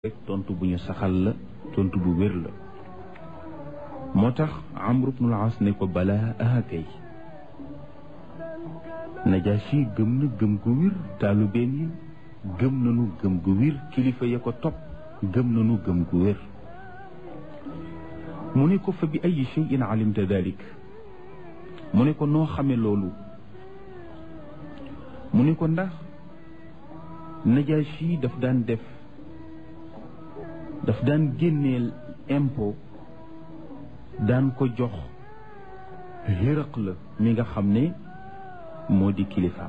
rek tontu bu ñu saxal la tontu bu wér la moo tax Amr ibnul As ne ko balaa aha kay Najaasi gëm na gëm gu wér taalubeen yi gëm nañu gëm gu wér kilifa ya ko topp gëm nañu gëm gu wér mu ne ko fa bi ay shay'in alimta dalik mu ne ko noo xame loolu mu ne ko ndax Najaasi daf daan def daf daan génneel impôt daan ko jox xéraq la mi nga xam ne moo di kilifaam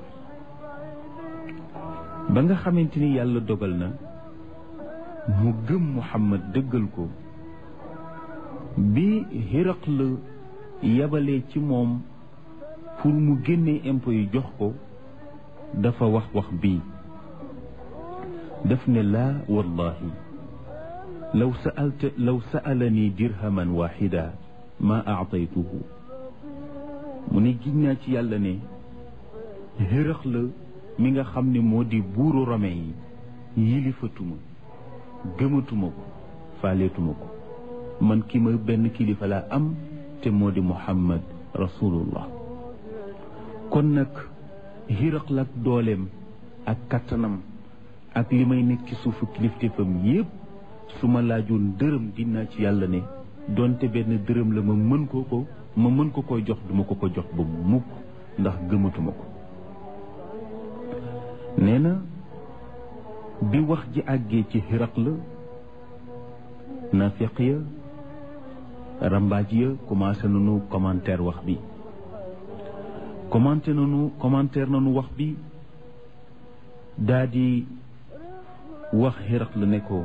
ba nga xamante ni yàlla dogal na mu gëm Muhammad dëggal ko bi xéraq la yabalee ci moom pour mu génnee impôt yi jox ko dafa wax wax bii daf ne laa wallahi law saalta law saalani dirhaman waxida ma aataytuhu mu ne giñ naa ci yàlla ne xërëx la mi nga xam ne moo di buuru rome yi yilifatuma gëmatuma ko faaleetuma ko man ki ma benn kilifa laa am te moo di muhammad rasulullah kon nag xërëx la ak dooleem ak kattanam ak li may nekk ci suufu kilifteefam yépp su ma laajoon dërëm dinaa ci yàlla ne donte benn dërëm la ma mën ko ko ma mën ko koy jox duma ko ko jox ba mukk ndax gëmatuma ko nee na bi wax ji àggee ci xiraq la nafiq ya rambaaj ya commencé nañu commentaire wax bi commenté nañu commentaire nañu wax bi daa di wax xiraq la ne ko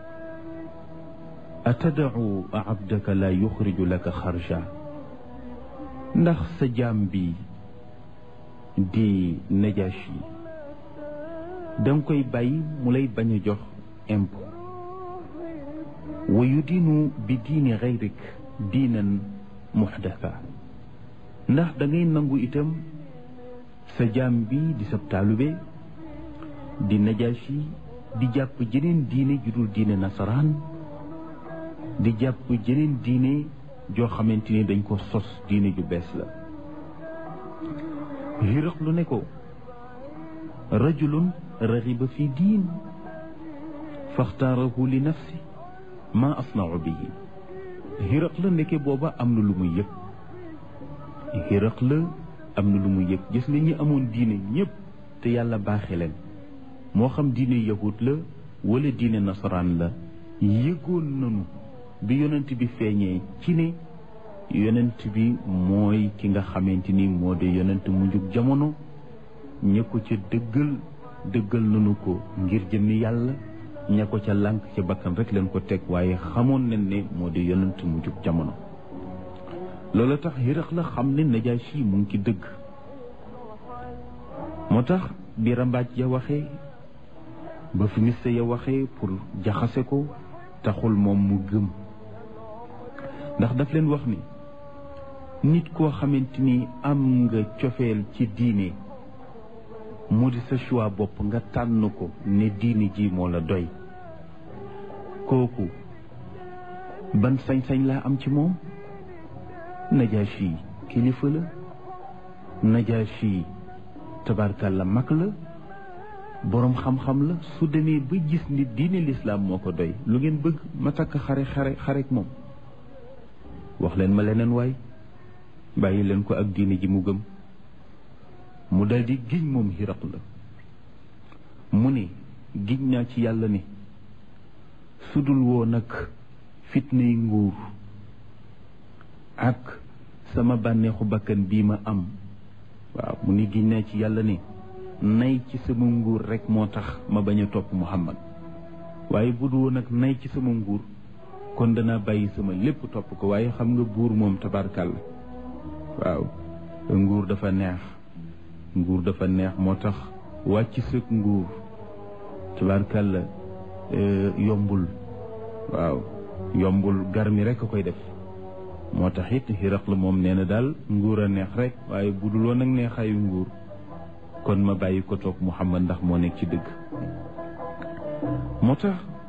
atadau abdaka la yuxriju laka xarja ndax sa jaam bi di najashi danga koy bàyyi mu lay bañ a jox impôt wa yudiinu bi diini xayrik diinan muxdasa ndax da ngay nangu itam sa jaam bi di sab taalube di najashi di jàpp jeneen diine ju dul diine nasaraan di jàpp jeneen diine joo xamante ni dañ ko sos diine ju bees la xiraq lu ne ko rajulun raxiba fi diin faxtaarahu li nafsi ma asnau bihi xiraq la nekke booba am na lu muy yëg xiraq la am na lu muy yëg gis nga ñi amoon diine ñépp te yàlla baaxe leen moo xam diine yahud la wala diine nasaraan la yëgoon nanu bi yonent bi feeñee ci ne yonent bi mooy ki nga xamante ni moo di yonent mu njug jamono ña ko ca dëggal dëggal nañu ko ngir jëmmi yàlla ña ko ca lànk ca bakkan rek leen ko teg waaye xamoon nañ ne moo di yonent mu njug jamono loolu tax xiraq la xam ne Najaasi mu ngi ci dëgg moo tax bi rambaaj ya waxee ba fi miste ya waxee pour jaxase ko taxul moom mu gëm ndax daf leen wax ni nit koo xamante ni am nga cofeel ci diine mu di sa choix bopp nga tànn ko ne diine ji moo la doy kooku ban sañ-sañ laa am ci moom Najaasi kilifa la Najaasi tabarkalla mag la boroom xam-xam la su demee ba gis ni diine lislaam moo ko doy lu ngeen bëgg ma takk xare xare xarek moom wax leen ma leneen waay bàyyi leen ko ak diine ji mu gëm mu daldi giñ moom xiraq la mu ne giñ naa ci yàlla ne sudul woo nag fitnay nguur ak sama bànneexu bakkan bii ma am waaw mu ne giñ naa ci yàlla ne nay ci sama nguur rek moo tax ma bañ a topp Muhammad waaye bu du woon nag nay ci sama nguur kon danaa bàyyi sama lépp topp ko waaye xam nga buur moom tabarkàlla waaw nguur dafa neex nguur dafa neex moo tax wàcc sëg nguur tabarkàlla yombul waaw yombul gar mi rek a koy def moo tax it xiraq la moom nee na daal nguur a neex rek waaye bu dul woon nag neexaayu nguur kon ma bàyyi ko toog Muhammad ndax moo nekk ci dëgg moo tax